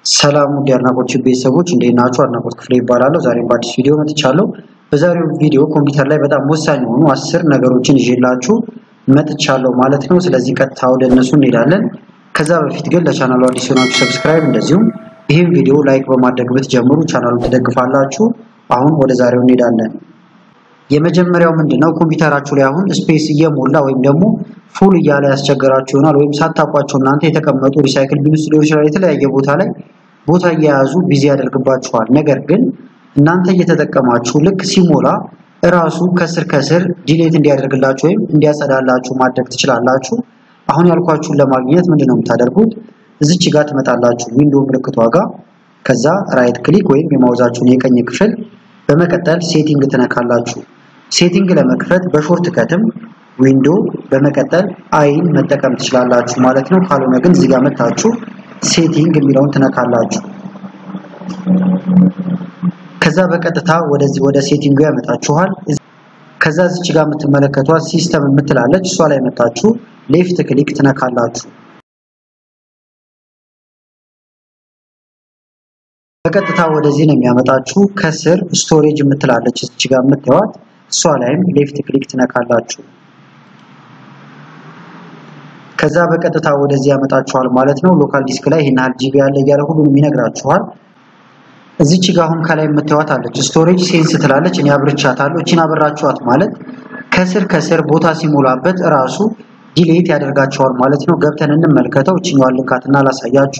ሰላም ውድ የአድናቆት ቤተሰቦች እንዴት ናችሁ? አድናቆት ክፍሌ ይባላለሁ። ዛሬም በአዲስ ቪዲዮ መጥቻለሁ። በዛሬው ቪዲዮ ኮምፒውተር ላይ በጣም ወሳኝ የሆኑ አስር ነገሮችን ይዤላችሁ መጥቻለሁ ማለት ነው። ስለዚህ ቀጥታ ወደ እነሱ እንሄዳለን። ከዛ በፊት ግን ለቻናሉ አዲስ የሆናችሁ ሰብስክራይብ፣ እንደዚሁም ይህም ቪዲዮ ላይክ በማድረግ ብትጀምሩ ቻናሉን ትደግፋላችሁ። አሁን ወደ ዛሬው እንሄዳለን። የመጀመሪያው ምንድነው? ኮምፒውተራችሁ ላይ አሁን ስፔስ እየሞላ ወይም ደግሞ ፉል እያለ ያስቸገራችሁ ይሆናል። ወይም ሳታውቋቸው እናንተ የተቀመጡ ሪሳይክል ቢን ውስጥ ሊሆን ይችላል የተለያየ ቦታ ላይ ቦታ እየያዙ ቢዚ ያደርግባችኋል። ነገር ግን እናንተ እየተጠቀማችሁ ልክ ሲሞላ እራሱ ከስር ከስር ዲሌት እንዲያደርግላችሁ ወይም እንዲያጸዳላችሁ ማድረግ ትችላላችሁ። አሁን ያልኳችሁን ለማግኘት ምንድነው የምታደርጉት? እዚች ጋር ትመጣላችሁ ዊንዶ ምልክቷ ጋር ከዛ ራይት ክሊክ ወይም የማውዛችሁን የቀኝ ክፍል በመቀጠል ሴቲንግ ትነካላችሁ። ሴቲንግ ለመክፈት በሾርት ከትም ዊንዶ በመቀጠል አይን መጠቀም ትችላላችሁ ማለት ነው። ካልሆነ ግን እዚህ ጋር መታችሁ ሴቲንግ የሚለውን ትነካላችሁ። ከዛ በቀጥታ ወደዚህ ወደ ሴቲንጉ ያመጣችኋል። ከዛ እዚች ጋር የምትመለከቷት ሲስተም የምትላለች እሷ ላይ መታችሁ ሌፍት ክሊክ ትነካላችሁ። በቀጥታ ወደዚህ ነው የሚያመጣችሁ። ከስር ስቶሬጅ የምትላለች እዚች ጋር የምታዩት እሷ ላይም ሌፍት ክሊክ ትነካላችሁ። ከዛ በቀጥታ ወደዚህ ያመጣችኋል ማለት ነው። ሎካል ዲስክ ላይ ይሄን ያህል ጂቢ ያለ እያለ ሁሉንም ይነግራችኋል። እዚች ጋር አሁን ከላይ የምታዩት አለች ስቶሬጅ ሴንስ ትላለች። እኔ አብርቻታለሁ። እቺን አበራችኋት ማለት ከስር ከስር ቦታ ሲሞላበት እራሱ ዲሌት ያደርጋቸዋል ማለት ነው። ገብተን እንመልከተው። እቺኛዋን ልንካትና አላሳያችሁ።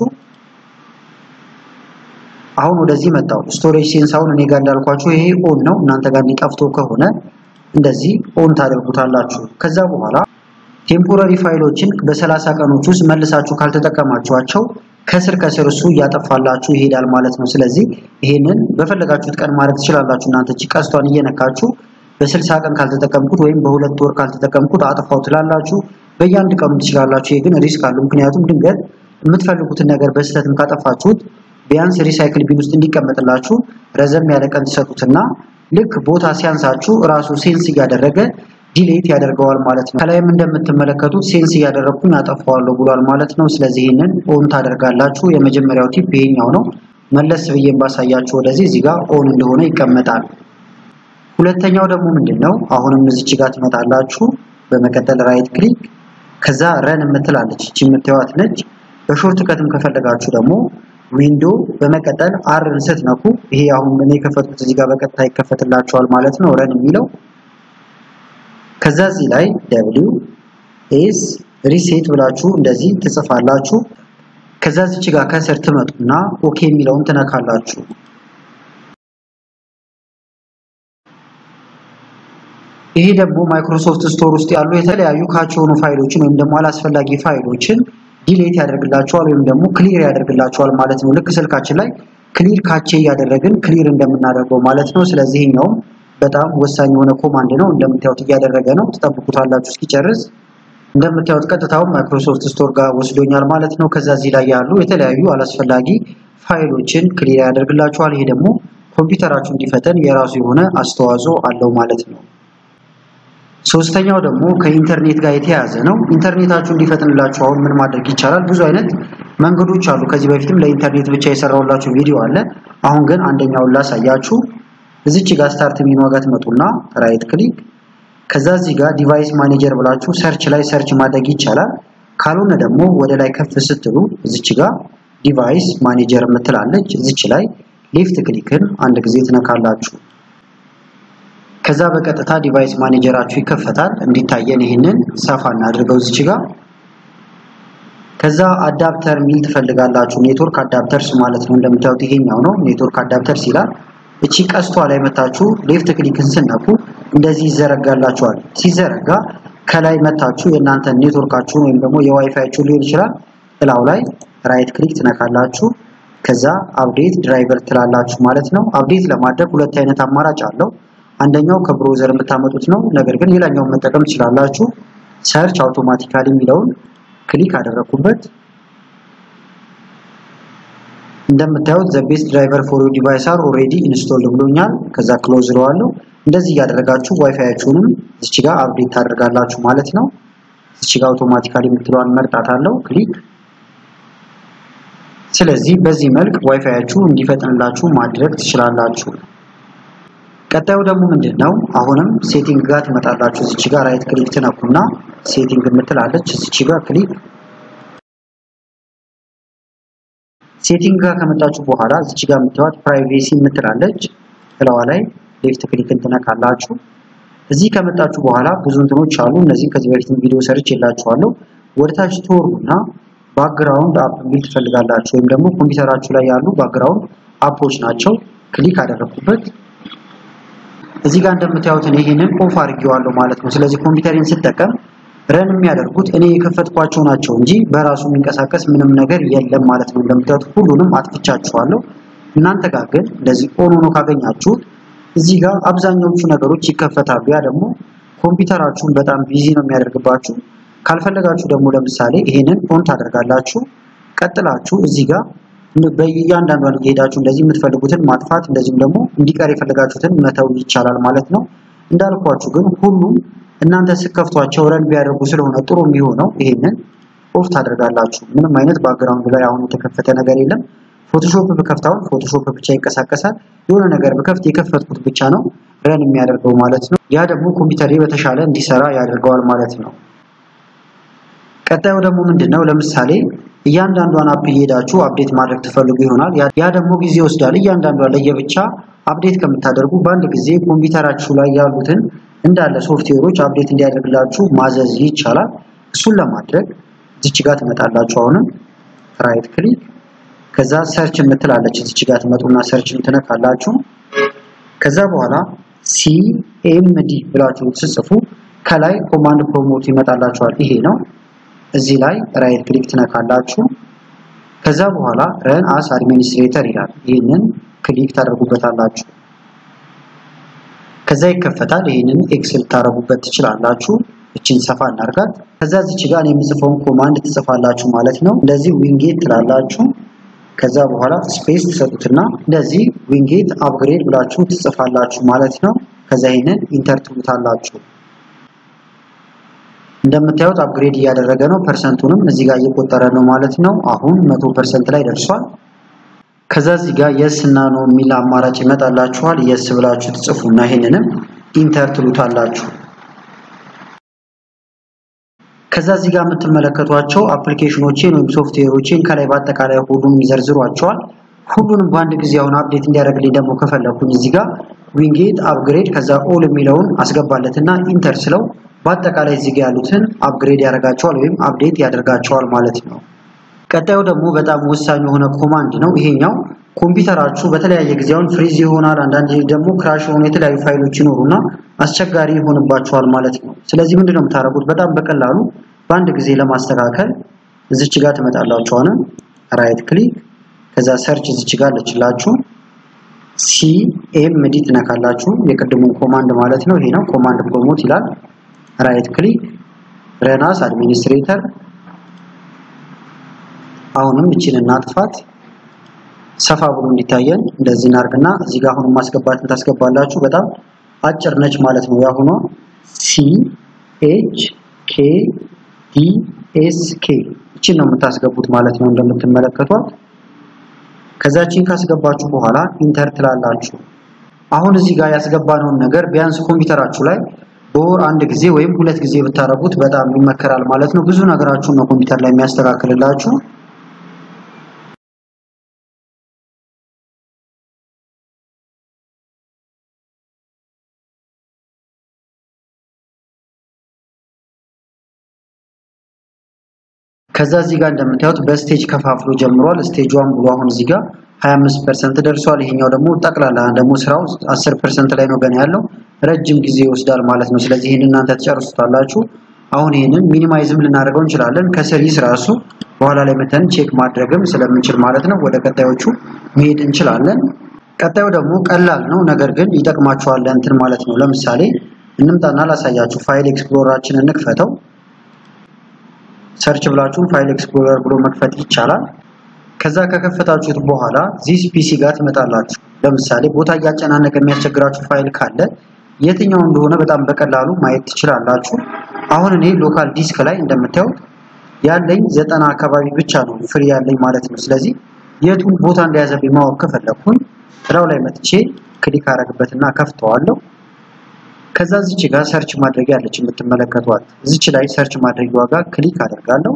አሁን ወደዚህ መጣው። ስቶሬጅ ሴንስ አሁን እኔ ጋር እንዳልኳችሁ ይሄ ኦን ነው። እናንተ ጋር እንዲጠፍቶ ከሆነ እንደዚህ ኦን ታደርጉታላችሁ። ከዛ በኋላ ቴምፖራሪ ፋይሎችን በሰላሳ ቀኖች ውስጥ መልሳችሁ ካልተጠቀማችኋቸው ከስር ከስር እሱ እያጠፋላችሁ ይሄዳል ማለት ነው። ስለዚህ ይሄንን በፈለጋችሁት ቀን ማድረግ ትችላላችሁ። እናንተ እቺ ቀስቷን እየነካችሁ በስልሳ ቀን ካልተጠቀምኩት ወይም በሁለት ወር ካልተጠቀምኩት አጥፋው ትላላችሁ። በየአንድ ቀኑ ትችላላችሁ። ይሄ ግን ሪስክ አለው። ምክንያቱም ድንገት የምትፈልጉትን ነገር በስህተትም ካጠፋችሁት ቢያንስ ሪሳይክል ቢን ውስጥ እንዲቀመጥላችሁ ረዘም ያለ ቀን ትሰጡትና ልክ ቦታ ሲያንሳችሁ ራሱ ሴንስ እያደረገ ዲሌት ያደርገዋል ማለት ነው። ከላይም እንደምትመለከቱት ሴንስ እያደረግኩኝ አጠፋዋለሁ ብሏል ማለት ነው። ስለዚህ ይህንን ኦን ታደርጋላችሁ። የመጀመሪያው ቲፕ ይሄኛው ነው። መለስ ብዬም ባሳያችሁ ወደዚህ እዚህ ጋር ኦን እንደሆነ ይቀመጣል። ሁለተኛው ደግሞ ምንድን ነው? አሁንም እዚች ጋር ትመጣላችሁ። በመቀጠል ራይት ክሊክ ከዛ ረን የምትላለች እቺ የምታዩት ነች። በሾርት ከትም ከፈለጋችሁ ደግሞ ዊንዶ በመቀጠል አርን ስትነኩ ይሄ አሁን እኔ የከፈትኩት እዚህ ጋር በቀጥታ ይከፈትላችኋል ማለት ነው። ረን የሚለው ከዛ እዚህ ላይ ደብሊው ኤስ ሪሴት ብላችሁ እንደዚህ ትጽፋላችሁ። ከዛ እዚች ጋር ከስር ትመጡና ኦኬ የሚለውን ትነካላችሁ። ይሄ ደግሞ ማይክሮሶፍት ስቶር ውስጥ ያሉ የተለያዩ ካች የሆኑ ፋይሎችን ወይም ደግሞ አላስፈላጊ ፋይሎችን ዲሌት ያደርግላቸዋል ወይም ደግሞ ክሊር ያደርግላቸዋል ማለት ነው። ልክ ስልካችን ላይ ክሊር ካቼ እያደረግን ክሊር እንደምናደርገው ማለት ነው። ስለዚህ ይሄኛውም በጣም ወሳኝ የሆነ ኮማንድ ነው። እንደምታዩት እያደረገ ነው። ትጠብቁታላችሁ እስኪጨርስ። እንደምታዩት ቀጥታውን ማይክሮሶፍት ስቶር ጋር ወስዶኛል ማለት ነው። ከዛ እዚህ ላይ ያሉ የተለያዩ አላስፈላጊ ፋይሎችን ክሊር ያደርግላችኋል። ይሄ ደግሞ ኮምፒውተራችሁ እንዲፈጠን የራሱ የሆነ አስተዋጽኦ አለው ማለት ነው። ሶስተኛው ደግሞ ከኢንተርኔት ጋር የተያያዘ ነው። ኢንተርኔታችሁ እንዲፈጥንላችሁ አሁን ምን ማድረግ ይቻላል? ብዙ አይነት መንገዶች አሉ። ከዚህ በፊትም ለኢንተርኔት ብቻ የሰራሁላችሁ ቪዲዮ አለ። አሁን ግን አንደኛውን ላሳያችሁ። እዚች ጋር ስታርት ሜኑ ጋር ትመጡና ራይት ክሊክ ከዛ እዚህ ጋር ዲቫይስ ማኔጀር ብላችሁ ሰርች ላይ ሰርች ማድረግ ይቻላል። ካልሆነ ደግሞ ወደ ላይ ከፍ ስትሉ እዚች ጋር ዲቫይስ ማኔጀር የምትላለች እዚች ላይ ሌፍት ክሊክን አንድ ጊዜ ትነካላችሁ። ከዛ በቀጥታ ዲቫይስ ማኔጀራችሁ ይከፈታል። እንዲታየን ይህንን ሰፋ እናድርገው እዚች ጋር ከዛ አዳፕተር ሚል ትፈልጋላችሁ። ኔትወርክ አዳፕተርስ ማለት ነው። እንደምታዩት ይሄኛው ነው ኔትወርክ አዳፕተርስ ይላል። እቺ ቀስቷ ላይ መታችሁ ሌፍት ክሊክን ስነኩ እንደዚህ ይዘረጋላችኋል። ሲዘረጋ ከላይ መታችሁ የእናንተ ኔትወርካችሁን ወይም ደግሞ የዋይፋያችሁን ሊሆን ይችላል እላው ላይ ራይት ክሊክ ትነካላችሁ። ከዛ አፕዴት ድራይቨር ትላላችሁ ማለት ነው። አፕዴት ለማድረግ ሁለት አይነት አማራጭ አለው። አንደኛው ከብሮዘር የምታመጡት ነው። ነገር ግን ሌላኛውን መጠቀም ትችላላችሁ። ሰርች አውቶማቲካሊ የሚለውን ክሊክ አደረኩበት። እንደምታዩት ዘ ቤስት ድራይቨር ፎር ዩ ዲቫይስ አር ኦልሬዲ ኢንስቶል ብሎኛል። ከዛ ክሎዝ እለዋለሁ። እንደዚህ እያደረጋችሁ ዋይፋያችሁንም እዚች ጋር አፕዴት ታደርጋላችሁ ማለት ነው። እዚች ጋር አውቶማቲካሊ የምትለዋን መርጣታለሁ። ክሊክ ስለዚህ በዚህ መልክ ዋይፋያችሁ እንዲፈጥንላችሁ ማድረግ ትችላላችሁ። ቀጣዩ ደግሞ ምንድን ነው? አሁንም ሴቲንግ ጋር ትመጣላችሁ። እዚች ጋር ራይት ክሊክ ትነኩና ሴቲንግ የምትላለች እዚች ጋር ክሊክ ሴቲንግ ጋር ከመጣችሁ በኋላ እዚች ጋር የምትዋት ፕራይቬሲ የምትላለች እላዋ ላይ ሌፍት ክሊክ እንትነካላችሁ። እዚህ ከመጣችሁ በኋላ ብዙ እንትኖች አሉ። እነዚህ ከዚህ በፊት ቪዲዮ ሰርች የላችኋለሁ። ወደታች ትወርዱና ባክግራውንድ አፕ የሚል ትፈልጋላችሁ፣ ወይም ደግሞ ኮምፒውተራችሁ ላይ ያሉ ባክግራውንድ አፖች ናቸው። ክሊክ አደረኩበት። እዚህ ጋር እንደምታዩት እኔ ይሄንን ኦፍ አድርጌዋለሁ ማለት ነው። ስለዚህ ኮምፒውተሬን ስጠቀም ረን የሚያደርጉት እኔ የከፈትኳቸው ናቸው እንጂ በራሱ የሚንቀሳቀስ ምንም ነገር የለም ማለት ነው። እንደምታዩት ሁሉንም አጥፍቻችኋለሁ። እናንተ ጋር ግን እንደዚህ ኦን ሆኖ ካገኛችሁት እዚህ ጋር አብዛኛዎቹ ነገሮች ይከፈታሉ። ያ ደግሞ ኮምፒውተራችሁን በጣም ቢዚ ነው የሚያደርግባችሁ። ካልፈለጋችሁ ደግሞ ለምሳሌ ይሄንን ኦን ታደርጋላችሁ። ቀጥላችሁ እዚህ ጋር በእያንዳንዷን እየሄዳችሁ እንደዚህ የምትፈልጉትን ማጥፋት እንደዚሁም ደግሞ እንዲቀር የፈለጋችሁትን መተው ይቻላል ማለት ነው። እንዳልኳችሁ ግን ሁሉም እናንተ ስከፍቷቸው ረን ቢያደርጉ ስለሆነ ጥሩ የሚሆነው ይሄንን ኦፍ ታደርጋላችሁ። ምንም አይነት ባክግራውንድ ላይ አሁን የተከፈተ ነገር የለም። ፎቶሾፕ ብከፍታውን ፎቶሾፕ ብቻ ይንቀሳቀሳል። የሆነ ነገር ብከፍት የከፈትኩት ብቻ ነው ረን የሚያደርገው ማለት ነው። ያ ደግሞ ኮምፒውተሬ በተሻለ እንዲሰራ ያደርገዋል ማለት ነው። ቀጣዩ ደግሞ ምንድነው? ለምሳሌ እያንዳንዷን አፕ እየሄዳችሁ አፕዴት ማድረግ ትፈልጉ ይሆናል። ያ ደግሞ ጊዜ ይወስዳል። እያንዳንዷን ለየብቻ አፕዴት ከምታደርጉ በአንድ ጊዜ ኮምፒውተራችሁ ላይ ያሉትን እንዳለ ሶፍትዌሮች አፕዴት እንዲያደርግላችሁ ማዘዝ ይቻላል። እሱን ለማድረግ እዚች ጋር ትመጣላችሁ። አሁንም ራይት ክሊክ ከዛ ሰርች የምትላለች እዚች ጋር ትመጡና ሰርች ትነካላችሁ። ከዛ በኋላ ሲኤምዲ ብላችሁ ስጽፉ ከላይ ኮማንድ ፕሮሞት ይመጣላችኋል። ይሄ ነው። እዚህ ላይ ራይት ክሊክ ትነካላችሁ። ከዛ በኋላ ረን አስ አድሚኒስትሬተር ይላል። ይህንን ክሊክ ታደርጉበታላችሁ። ከዛ ይከፈታል። ይህንን ኤክስል ታደርጉበት ትችላላችሁ። እችን ሰፋ እናርጋት። ከዛ እዚች ጋር የምጽፈውን ኮማንድ ትጽፋላችሁ ማለት ነው። እንደዚህ ዊንጌት ትላላችሁ። ከዛ በኋላ ስፔስ ትሰጡትና እንደዚህ ዊንጌት አፕግሬድ ብላችሁ ትጽፋላችሁ ማለት ነው። ከዛ ይህንን ኢንተር ትሉታላችሁ። እንደምታዩት አፕግሬድ እያደረገ ነው። ፐርሰንቱንም እዚህ ጋር እየቆጠረ ነው ማለት ነው። አሁን መቶ ፐርሰንት ላይ ደርሷል። ከዛ እዚህ ጋር የስ እና ኖ የሚል አማራጭ ይመጣላችኋል። የስ ብላችሁ ትጽፉና ይሄንንም ኢንተር ትሉታላችሁ። ከዛ እዚህ ጋር የምትመለከቷቸው አፕሊኬሽኖችን ወይም ሶፍትዌሮችን ከላይ በአጠቃላይ ሁሉንም ይዘርዝሯቸዋል። ሁሉንም በአንድ ጊዜ አሁን አፕዴት እንዲያደርግልኝ ደግሞ ከፈለኩኝ እዚህ ጋር ዊንጌት አፕግሬድ ከዛ ኦል የሚለውን አስገባለትና ኢንተር ስለው በአጠቃላይ እዚህ ጋር ያሉትን አፕግሬድ ያደርጋቸዋል ወይም አፕዴት ያደርጋቸዋል ማለት ነው። ቀጣዩ ደግሞ በጣም ወሳኝ የሆነ ኮማንድ ነው። ይሄኛው ኮምፒውተራችሁ በተለያየ ጊዜ አሁን ፍሪዝ ይሆናል፣ አንዳንድ ደግሞ ክራሽ የሆኑ የተለያዩ ፋይሎች ይኖሩና አስቸጋሪ ይሆንባቸዋል ማለት ነው። ስለዚህ ምንድነው የምታደርጉት? በጣም በቀላሉ በአንድ ጊዜ ለማስተካከል እዚች ጋር ትመጣላችሁ። አሁን ራይት ክሊክ ከዛ ሰርች እዚች ጋር አለችላችሁ ሲኤምዲ ትነካላችሁ። የቅድሙን ኮማንድ ማለት ነው። ይሄ ነው ኮማንድ ፕሮሞት ይላል። ራይት ክሊክ ረናስ አድሚኒስትሬተር አሁንም እቺን እናጥፋት። ሰፋ ብሎ እንዲታየን እንደዚህ እናርግና እዚህ ጋር አሁንም ማስገባትን ታስገባላችሁ። በጣም አጭር ነች ማለት ነው። ያሁኗ ሲ ኤች ኬ ዲ ኤስ ኬ እቺን ነው የምታስገቡት ማለት ነው እንደምትመለከቷት። ከዛችን ካስገባችሁ በኋላ ኢንተር ትላላችሁ። አሁን እዚህ ጋር ያስገባነውን ነገር ቢያንስ ኮምፒውተራችሁ ላይ በወር አንድ ጊዜ ወይም ሁለት ጊዜ ብታረጉት በጣም ይመከራል ማለት ነው። ብዙ ነገራችሁን ነው ኮምፒውተር ላይ የሚያስተካክልላችሁ። ከዛ እዚህ ጋር እንደምታዩት በስቴጅ ከፋፍሎ ጀምሯል። ስቴጅ ዋን ብሎ አሁን እዚህ ጋር 25% ደርሷል። ይሄኛው ደግሞ ጠቅላላ ደግሞ ስራው 10% ላይ ነው ገና ያለው ረጅም ጊዜ ይወስዳል ማለት ነው። ስለዚህ ይሄን እናንተ ትጨርሱታላችሁ። አሁን ይሄንን ሚኒማይዝም ልናደርገው እንችላለን። ከስር ይስራሱ በኋላ ላይ መተን ቼክ ማድረግም ስለምንችል ማለት ነው። ወደ ቀጣዮቹ መሄድ እንችላለን። ቀጣዩ ደግሞ ቀላል ነው፣ ነገር ግን ይጠቅማችኋል እንትን ማለት ነው። ለምሳሌ እንምጣና ላሳያችሁ። ፋይል ኤክስፕሎራችን እንክፈተው። ሰርች ብላችሁ ፋይል ኤክስፕሎረር ብሎ መክፈት ይቻላል። ከዛ ከከፈታችሁት በኋላ ዚስ ፒሲ ጋር ትመጣላችሁ። ለምሳሌ ቦታ እያጨናነቀ የሚያስቸግራችሁ ፋይል ካለ የትኛው እንደሆነ በጣም በቀላሉ ማየት ትችላላችሁ። አሁን እኔ ሎካል ዲስክ ላይ እንደምታዩት ያለኝ ዘጠና አካባቢ ብቻ ነው ፍሪ ያለኝ ማለት ነው። ስለዚህ የቱን ቦታ እንደያዘብኝ ማወቅ ከፈለኩኝ ስራው ላይ መጥቼ ክሊክ አረግበትና ከፍተዋለሁ። ከዛ እዚች ጋር ሰርች ማድረጊያ አለች የምትመለከቷት። እዚች ላይ ሰርች ማድረጊያዋ ጋር ክሊክ አደርጋለሁ።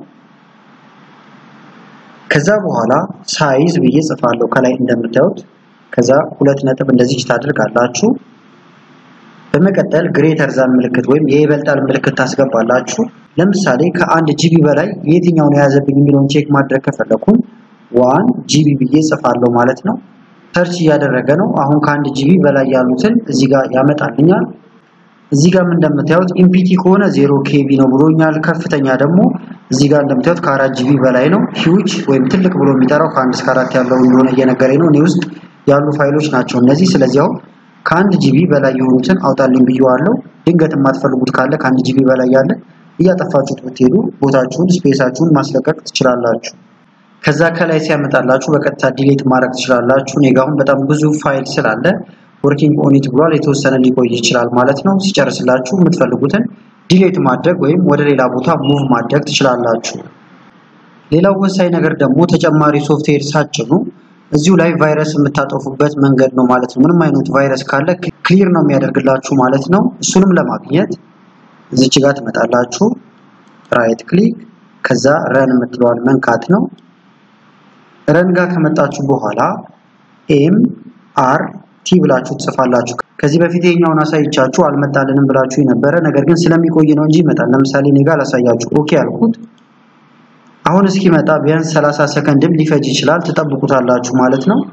ከዛ በኋላ ሳይዝ ብዬ ጽፋለሁ ከላይ እንደምታዩት። ከዛ ሁለት ነጥብ እንደዚህ ታደርጋላችሁ። በመቀጠል ግሬተር ዛን ምልክት ወይም የይበልጣል ምልክት ታስገባላችሁ። ለምሳሌ ከአንድ ጂቢ በላይ የትኛውን የያዘብኝ የሚለውን ቼክ ማድረግ ከፈለኩኝ ዋን ጂቢ ብዬ ጽፋለሁ ማለት ነው። ሰርች እያደረገ ነው። አሁን ከአንድ ጂቢ በላይ ያሉትን እዚህ ጋር ያመጣልኛል። እዚህ ጋር እንደምታዩት ኢምፒቲ ከሆነ ዜሮ ኬቢ ነው ብሎኛል። ከፍተኛ ደግሞ እዚህ ጋር እንደምታዩት ከአራት ጂቢ በላይ ነው። ሂውጅ ወይም ትልቅ ብሎ የሚጠራው ከአንድ እስከ አራት ያለው እንደሆነ እየነገረኝ ነው። እኔ ውስጥ ያሉ ፋይሎች ናቸው እነዚህ። ስለዚህ አሁን ከአንድ ጂቢ በላይ የሆኑትን አውጣልኝ ብየዋለሁ። ድንገት የማትፈልጉት ካለ ከአንድ ጂቢ በላይ ያለ እያጠፋችሁት ብትሄዱ ቦታችሁን ስፔሳችሁን ማስለቀቅ ትችላላችሁ። ከዛ ከላይ ሲያመጣላችሁ በቀጥታ ዲሌት ማድረግ ትችላላችሁ። እኔ ጋር አሁን በጣም ብዙ ፋይል ስላለ ወርኪንግ ኦኒት ብሏል። የተወሰነ ሊቆይ ይችላል ማለት ነው። ሲጨርስላችሁ የምትፈልጉትን ዲሌት ማድረግ ወይም ወደ ሌላ ቦታ ሙቭ ማድረግ ትችላላችሁ። ሌላው ወሳኝ ነገር ደግሞ ተጨማሪ ሶፍትዌር ሳጭኑ እዚሁ ላይ ቫይረስ የምታጠፉበት መንገድ ነው ማለት ነው። ምንም አይነት ቫይረስ ካለ ክሊር ነው የሚያደርግላችሁ ማለት ነው። እሱንም ለማግኘት እዚች ጋር ትመጣላችሁ፣ ራይት ክሊክ፣ ከዛ ረን የምትለዋል መንካት ነው። ረን ጋር ከመጣችሁ በኋላ ኤም አር ቲ ብላችሁ ትጽፋላችሁ። ከዚህ በፊት ይሄኛውን አሳይቻችሁ አልመጣልንም ብላችሁ የነበረ ነገር ግን ስለሚቆይ ነው እንጂ ይመጣል። ለምሳሌ እኔ ጋር ላሳያችሁ። ኦኬ አልኩት። አሁን እስኪመጣ ቢያንስ 30 ሰከንድም ሊፈጅ ይችላል። ትጠብቁታላችሁ ማለት ነው።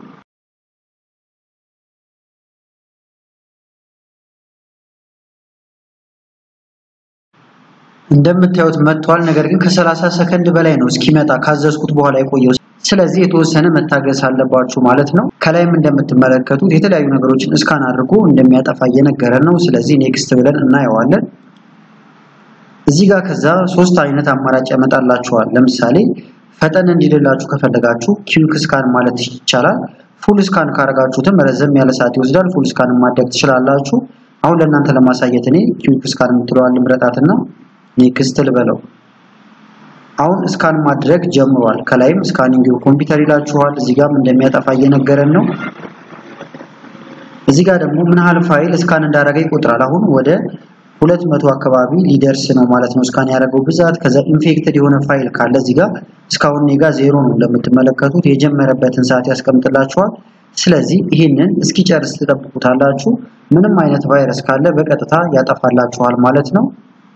እንደምታዩት መጥቷል። ነገር ግን ከ30 ሰከንድ በላይ ነው እስኪመጣ ካዘዝኩት በኋላ የቆየው። ስለዚህ የተወሰነ መታገስ አለባችሁ ማለት ነው። ከላይም እንደምትመለከቱት የተለያዩ ነገሮችን እስካን አድርጎ እንደሚያጠፋ እየነገረን ነው። ስለዚህ ኔክስት ብለን እናየዋለን። እዚህ ጋር ከዛ ሶስት አይነት አማራጭ ያመጣላችኋል። ለምሳሌ ፈጠን እንዲልላችሁ ከፈለጋችሁ ኪዊክ ስካን ማለት ይቻላል። ፉል ስካን ካረጋችሁትም ረዘም ያለ ሰዓት ይወስዳል። ፉል ስካን ማድረግ ትችላላችሁ። አሁን ለእናንተ ለማሳየት እኔ ኪዊክ ስካን የምትለዋል ምረጣትና ኔክስት ልበለው። አሁን ስካን ማድረግ ጀምሯል። ከላይም ስካኒንግ ኮምፒውተር ይላችኋል። እዚህ ጋርም እንደሚያጠፋ እየነገረን ነው። እዚህ ጋር ደግሞ ምን ያህል ፋይል ስካን እንዳደረገ ይቆጥራል። አሁን ወደ ሁለት መቶ አካባቢ ሊደርስ ነው ማለት ነው ስካን ያደረገው ብዛት። ከዛ ኢንፌክትድ የሆነ ፋይል ካለ እዚህ ጋር እስካሁን እኔ ጋር ዜሮ ነው እንደምትመለከቱት የጀመረበትን ሰዓት ያስቀምጥላችኋል። ስለዚህ ይህንን እስኪጨርስ ትጠብቁታላችሁ። ምንም አይነት ቫይረስ ካለ በቀጥታ ያጠፋላችኋል ማለት ነው።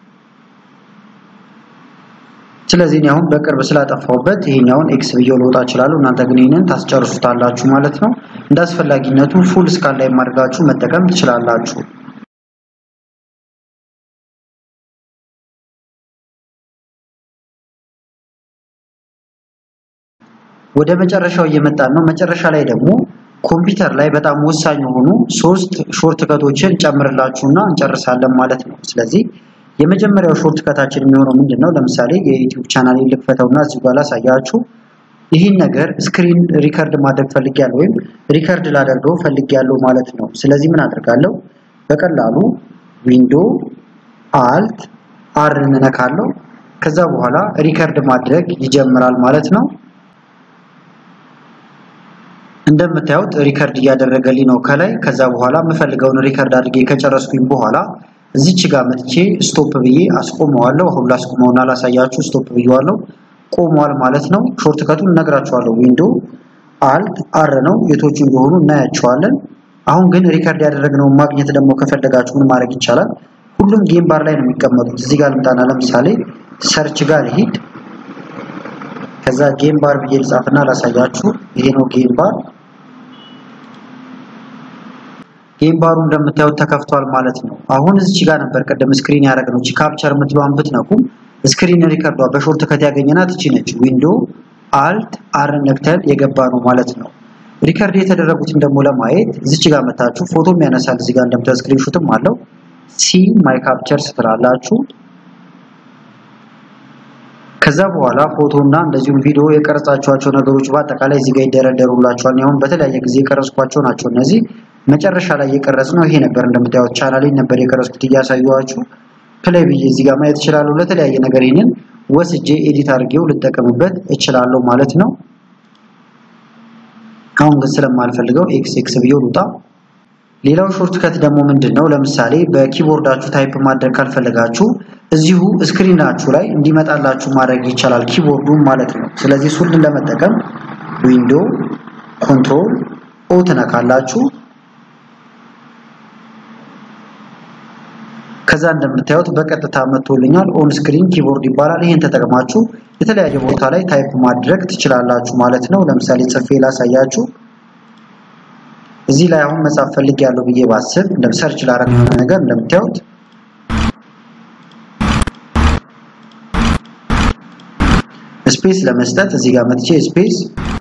ስለዚህ እኔ አሁን በቅርብ ስላጠፋሁበት ይሄኛውን ኤክስ ብዬው ልወጣ እችላለሁ። እናንተ ግን ይህንን ታስጨርሱታላችሁ ማለት ነው። እንደ አስፈላጊነቱ ፉል ስካን ላይ ማድረጋችሁ መጠቀም ትችላላችሁ። ወደ መጨረሻው እየመጣን ነው። መጨረሻ ላይ ደግሞ ኮምፒውተር ላይ በጣም ወሳኝ የሆኑ ሶስት ሾርት ከቶችን ጨምርላችሁና እንጨርሳለን ማለት ነው። ስለዚህ የመጀመሪያው ሾርት ከታችን የሚሆነው ምንድን ነው? ለምሳሌ የዩቲዩብ ቻናል ልክፈተውና እዚህ ጋር ላሳያችሁ። ይህን ነገር ስክሪን ሪከርድ ማድረግ ፈልጊያለሁ ወይም ሪከርድ ላደርገው ፈልጊያለሁ ማለት ነው። ስለዚህ ምን አደርጋለሁ? በቀላሉ ዊንዶ አልት አር እንነካለሁ። ከዛ በኋላ ሪከርድ ማድረግ ይጀምራል ማለት ነው። እንደምታዩት ሪከርድ እያደረገልኝ ነው ከላይ። ከዛ በኋላ የምፈልገውን ሪከርድ አድርጌ ከጨረስኩኝ በኋላ እዚች ጋር መጥቼ ስቶፕ ብዬ አስቆመዋለሁ። አሁን ላስቆመውና ላሳያችሁ። ስቶፕ ብዬዋለሁ፣ ቆሟል ማለት ነው። ሾርት ከቱን እነግራችኋለሁ። ዊንዶ አልት አር ነው፣ የቶቹ እንደሆኑ እናያቸዋለን። አሁን ግን ሪከርድ ያደረግነውን ማግኘት ደግሞ ከፈለጋችሁ ምን ማድረግ ይቻላል? ሁሉም ጌም ባር ላይ ነው የሚቀመጡት። እዚህ ጋር ልምጣና ለምሳሌ ሰርች ጋር ልሂድ። ከዛ ጌም ባር ብዬ ልጻፍና ላሳያችሁ። ይሄ ነው ጌም ባር። ጌም ባሩ እንደምታዩት ተከፍቷል ማለት ነው። አሁን እዚች ጋር ነበር ቀደም ስክሪን ያደረግነው። እቺ ካፕቸር የምትለዋን ብትነኩም ስክሪን ሪከርዷ በሾርት ከት ያገኘናት እቺ ነች። ዊንዶ አልት አር ነክተን የገባ ነው ማለት ነው። ሪከርድ የተደረጉትን ደግሞ ለማየት እዚች ጋር መታችሁ ፎቶም ያነሳል። እዚህ ጋር እንደምታዩት ስክሪንሾትም አለው። ሲ ማይ ካፕቸር ስትላላችሁ ከዛ በኋላ ፎቶ እና እንደዚሁም ቪዲዮ የቀረጻቸዋቸው ነገሮች በአጠቃላይ እዚህ ጋር ይደረደሩላችኋል። አሁን በተለያየ ጊዜ የቀረጽኳቸው ናቸው እነዚህ። መጨረሻ ላይ የቀረጽ ነው ይሄ ነበር። እንደምታዩት ቻናሌን ነበር የቀረጽኩት እያሳየኋችሁ። ፕሌይ ብዬ እዚህ ጋር ማየት እችላለሁ። ለተለያየ ነገር ይህንን ወስጄ ኤዲት አድርጌው ልጠቀምበት እችላለሁ ማለት ነው። አሁን ግን ስለማልፈልገው ኤክስ ኤክስ ብዬ ልውጣ። ሌላው ሾርት ከት ደግሞ ምንድን ነው? ለምሳሌ በኪቦርዳችሁ ታይፕ ማድረግ ካልፈለጋችሁ እዚሁ ስክሪናችሁ ላይ እንዲመጣላችሁ ማድረግ ይቻላል፣ ኪቦርዱን ማለት ነው። ስለዚህ እሱን ለመጠቀም ዊንዶ ኮንትሮል ኦ ትነካላችሁ። ከዛ እንደምታዩት በቀጥታ መጥቶልኛል። ኦን ስክሪን ኪቦርድ ይባላል። ይሄን ተጠቅማችሁ የተለያየ ቦታ ላይ ታይፕ ማድረግ ትችላላችሁ ማለት ነው። ለምሳሌ ጽፌ ላሳያችሁ። እዚህ ላይ አሁን መጻፍ ፈልግ ያለው ብዬ ባስብ እንደ ሰርች ላረግ የሆነ ነገር እንደምታዩት ስፔስ ለመስጠት እዚህ ጋር መጥቼ ስፔስ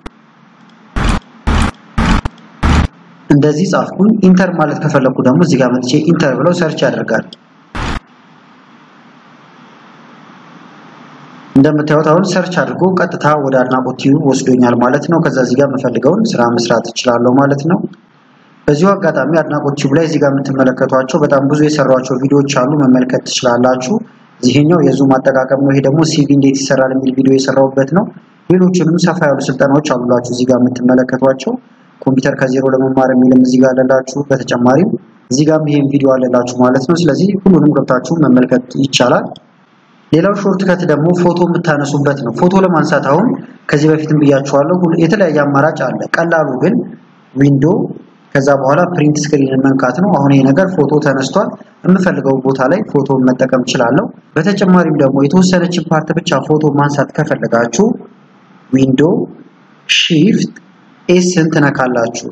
እንደዚህ ጻፍኩኝ። ኢንተር ማለት ከፈለኩ ደግሞ እዚህ ጋር መጥቼ ኢንተር ብለው ሰርች ያደርጋል። እንደምታዩት አሁን ሰርች አድርጎ ቀጥታ ወደ አድናቆት ቲዩብ ወስዶኛል ማለት ነው። ከዛ እዚህ ጋር የምፈልገውን ስራ መስራት እችላለሁ ማለት ነው። በዚሁ አጋጣሚ አድናቆት ቲዩብ ላይ እዚህ ጋር የምትመለከቷቸው በጣም ብዙ የሰሯቸው ቪዲዮዎች አሉ፣ መመልከት ትችላላችሁ። ይሄኛው የዙም አጠቃቀም ነው። ይሄ ደግሞ ሲቪ እንዴት ይሰራል የሚል ቪዲዮ የሰራሁበት ነው። ሌሎችንም ሰፋ ያሉ ስልጠናዎች አሉላችሁ እዚህ ጋር የምትመለከቷቸው ኮምፒውተር ከዜሮ ለመማር የሚልም እዚህ ጋር አለላችሁ። በተጨማሪም እዚህ ጋርም ይሄን ቪዲዮ አለላችሁ ማለት ነው። ስለዚህ ሁሉንም ገብታችሁ መመልከት ይቻላል። ሌላው ሾርት ከት ደግሞ ፎቶ የምታነሱበት ነው። ፎቶ ለማንሳት አሁን ከዚህ በፊትም ብያችኋለሁ የተለያየ አማራጭ አለ። ቀላሉ ግን ዊንዶ ከዛ በኋላ ፕሪንት ስክሪን መንካት ነው። አሁን ይሄ ነገር ፎቶ ተነስቷል። የምፈልገው ቦታ ላይ ፎቶ መጠቀም እችላለሁ። በተጨማሪም ደግሞ የተወሰነችን ፓርት ብቻ ፎቶ ማንሳት ከፈለጋችሁ ዊንዶ ሺፍት ኤስን ትነካላችሁ።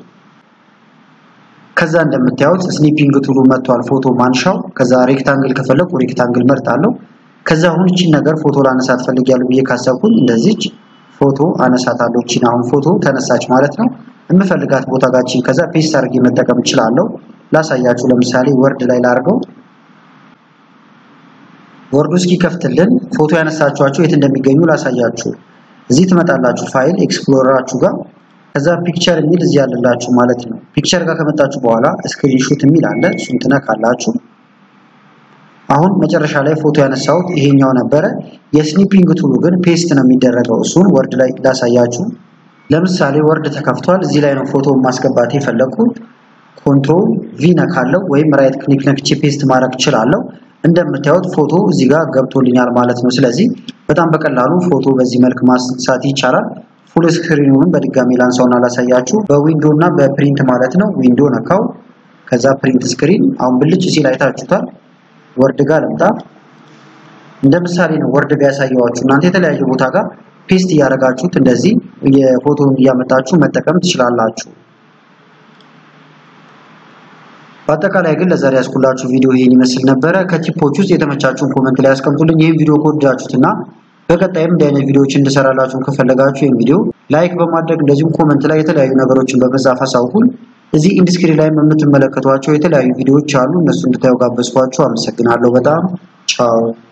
ከዛ እንደምታዩት ስኒፒንግ ቱሉ መጥቷል፣ ፎቶ ማንሻው። ከዛ ሬክታንግል ከፈለኩ ሬክታንግል መርጣለሁ። ከዛ አሁን እቺን ነገር ፎቶ ላነሳት ፈልጊያለሁ ብዬ ካሰብኩኝ እንደዚች ፎቶ አነሳታለሁ። እቺን አሁን ፎቶ ተነሳች ማለት ነው። የምፈልጋት ቦታ ጋችን ከዛ ፔስት አድርጌ መጠቀም እችላለሁ። ላሳያችሁ። ለምሳሌ ወርድ ላይ ላድርገው። ወርዱ እስኪከፍትልን ፎቶ ያነሳችኋቸው የት እንደሚገኙ ላሳያችሁ። እዚህ ትመጣላችሁ ፋይል ኤክስፕሎረራችሁ ጋር ከዛ ፒክቸር የሚል እዚህ ያለላችሁ ማለት ነው። ፒክቸር ጋር ከመጣችሁ በኋላ ስክሪንሾት የሚል አለ። እሱን ትነካላችሁ። አሁን መጨረሻ ላይ ፎቶ ያነሳሁት ይሄኛው ነበረ። የስኒፒንግ ቱሉ ግን ፔስት ነው የሚደረገው። እሱን ወርድ ላይ ላሳያችሁ። ለምሳሌ ወርድ ተከፍቷል። እዚህ ላይ ነው ፎቶ ማስገባት የፈለኩት። ኮንትሮል ቪ ነካለው ወይም ራይት ክሊክ ነክቼ ፔስት ማድረግ እችላለሁ። እንደምታዩት ፎቶ እዚህ ጋር ገብቶልኛል ማለት ነው። ስለዚህ በጣም በቀላሉ ፎቶ በዚህ መልክ ማንሳት ይቻላል። ፉል ስክሪኑን በድጋሚ ላንሳውና ላሳያችሁ። በዊንዶ እና በፕሪንት ማለት ነው። ዊንዶ ነካው፣ ከዛ ፕሪንት ስክሪን። አሁን ብልጭ ሲል አይታችሁታል። ወርድ ጋር ልምጣ። እንደ ምሳሌ ነው ወርድ ጋር ያሳየዋችሁ። እናንተ የተለያየ ቦታ ጋር ፔስት እያደረጋችሁት እንደዚህ የፎቶን እያመጣችሁ መጠቀም ትችላላችሁ። በአጠቃላይ ግን ለዛሬ ያስኩላችሁ ቪዲዮ ይሄን ይመስል ነበረ። ከቲፖች ውስጥ የተመቻችሁን ኮመንት ላይ ያስቀምጡልኝ። ይህን ቪዲዮ ከወደዳችሁትና በቀጣይም እንዲህ አይነት ቪዲዮዎች እንድሰራላችሁ ከፈለጋችሁ ይህን ቪዲዮ ላይክ በማድረግ እንደዚሁም ኮመንት ላይ የተለያዩ ነገሮችን በመጻፍ አሳውቁን። እዚህ ኢንዲስክሪን ላይ የምትመለከቷቸው የተለያዩ ቪዲዮዎች አሉ። እነሱ እንድታዩ ጋበዝኳችሁ። አመሰግናለሁ በጣም ቻው።